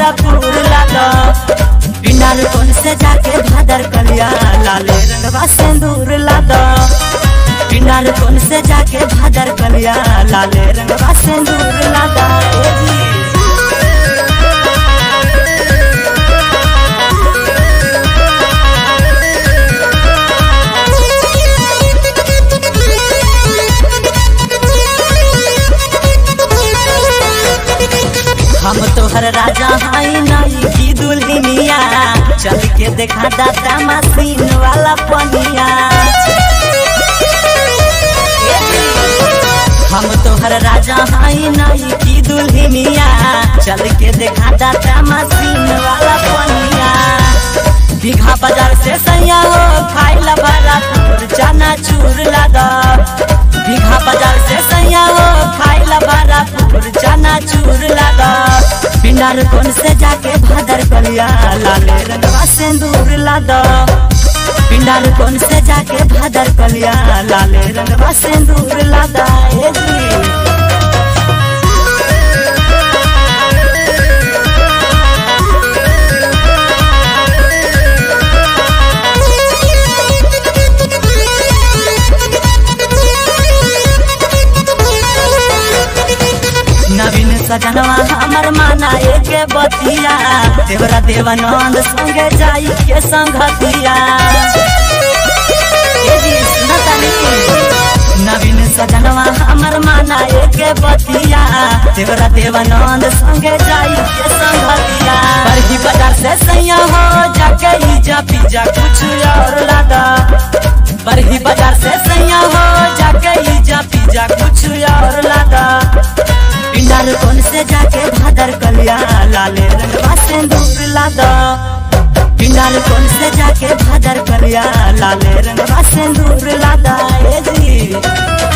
फूल लादा पिंडार कौन से जाके भादर कलिया लाले रंगवा सिंदूर लादा पिंडार कौन से जाके भादर कलिया लाले रंगवा सिंदूर लादा ए जी। हम तोहर राजा हाई नाई की दुल्हनिया चल के देखा दाता मशीन वाला पनिया हम तोहर राजा हाई नाई की दुल्हनिया चल के देखा दाता मशीन वाला पनिया दीघा बाजार से सैया हो खाइला बड़ा पूर चना चूर लादा दीघा बाजार से सैया हो खाइला बड़ा पूर चना चूर लादा पिंडार कौन से जाके भादर कलिया लाले रंगवा सिंदूर लादा पिंडार कौन से जाके भादर कलिया लाले रंगवा सिंदूर लादा ए जी नवीन सजनवा हमर माना एक बतिया देवरा देवानंद संगे जाई के संगतिया ए जी, सुनता नहीं? नवीन सजनवा हमर माना एक बतिया देवरा देवानंद संगे जाई के संगतिया बरही बाजार से सैया हो जाके ई जा पिजा कुछ और लादा बरही बाजार से सैया हो जाके ई जा पिजा कुछ और लादा पिंडार कौन से जाके भादर कलिया लाले रंगवा सिंदूर लादा पिंडार कौन से जाके भादर कलिया लाले रंगवा सिंदूर लादा ए जी